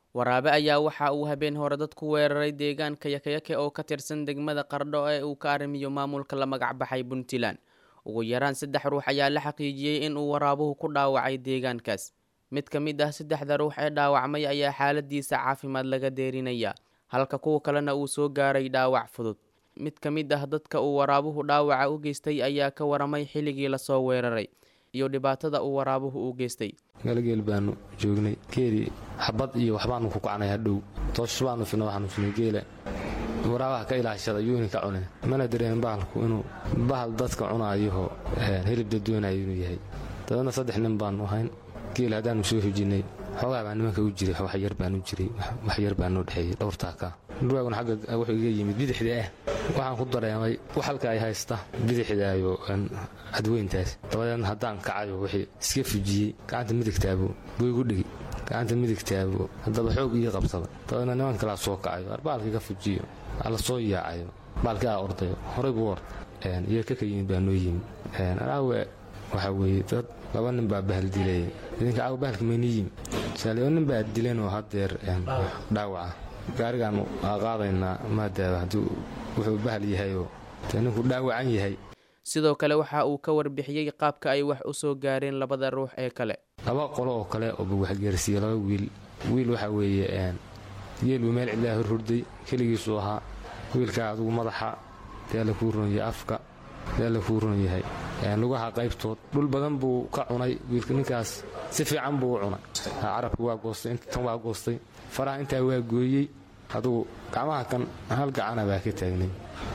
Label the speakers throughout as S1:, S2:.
S1: waraabe ayaa waxa uu habeen hore dad ku weeraray deegaanka yakayake oo ka tirsan degmada qardho ee uu ka arrimiyo maamulka la magac baxay puntland ugu yaraan saddex ruux ayaa la xaqiijiyey in uu waraabuhu ku dhaawacay deegaankaas mid ka mid ah saddexda ruux ee dhaawacmay ayaa xaaladiisa caafimaad laga deerinaya halka kuwa kalena uu soo gaaray dhaawac fudud mid ka mid ah dadka uu waraabuhu dhaawaca u geystay ayaa ka waramay xilligii lasoo weeraray iyo dhibaatada uu waraabuhu u geystay
S2: galageel baanu joognay geeli xabad iyo waxbaanu ku kacnay hadhow toosh baanu fina waxaanu finay geela waraabaha ka ilaashada yuuni ka cune mana dareen bahalku inuu bahal dadka cunaayoho hilib dadweynayo inuu yahay dabeedna saddex nin baanu ahayn geel haddaanu soo hujinnay xoogaa baa nimanka u jiray waxyar baanu jiray waxyar baa noo dhexeeyey dhowrtaaka dhurwaaguna xagga wuxuu iga yimid bidixda ah waxaan ku dareemay wax halka ay haysta bidixdaayo cadweyntaas dabadeedna haddaan kacayo wixii iska fujiyey gacanta midigtaabu buu igu dhigi gacanta midigtaabu haddaba xoog ii qabsada dabadeedna niman kalaa soo kacayo arbaalkii ka fujiyo la soo yaacayo baalkii aa ordayo horay buu ord iyo kaka yimid baa noo yimid anaawe waxaa weeye dad laba nin baa bahal dilay idinka caawa bahalka maynii yimid saaliyo nin baa dilanoo haddeer dhaawaca gaarigaanu qaadaynaa maadaaba haddii wuxuu bahal yahayoo dee ninku dhaawacan yahay
S1: sidoo kale waxa uu ka warbixiyey qaabka ay wax u soo gaareen labada ruux ee kale
S2: laba qolo oo kale ooba waxgaarsiiye laba wiil wiil waxaa weeye geelbuu meel cidlaa horhurday keligiisuu ahaa wiilkaa adugu madaxa dee alla kuu ron yahay afka dee alla kuu ron yahay lugaha qaybtood dhul badan buu ka cunay wiilka ninkaas si fiican buu u cunay carabka waa goostay tan waa goostay faraha intaa waa gooyey adugu gacmaha kan hal gacana baa ka taagnay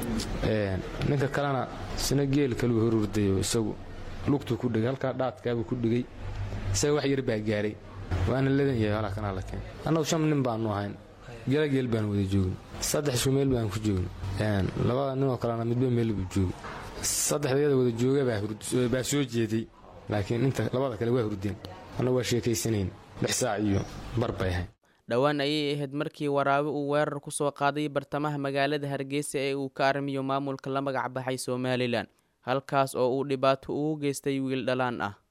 S2: ninka kalena sina geel kaluu horurdayo isagu lugtuu ku dhigay halkaa dhaadkaabuu ku dhigay isaga wax yar baa gaaray waana ladan yahay halaa kanaa la keen annagu shan nin baanu ahayn gela geel baan wada joogin saddex isku meel baan ku joogin labada ninoo kalena midba meel buu joogay saddexdayada wada jooga baa soo jeeday laakiin inta labada kale waa hurdeen annagu waa sheekaysanayn lix saac iyo bar bay ahayd
S1: dhowaan ayay ahayd markii waraabe uu weerar ku soo qaaday bartamaha magaalada hargeysa ee uu ka arrimiyo maamulka la magac baxay somalilan halkaas oo uu dhibaato ugu geystay wiil dhalaan ah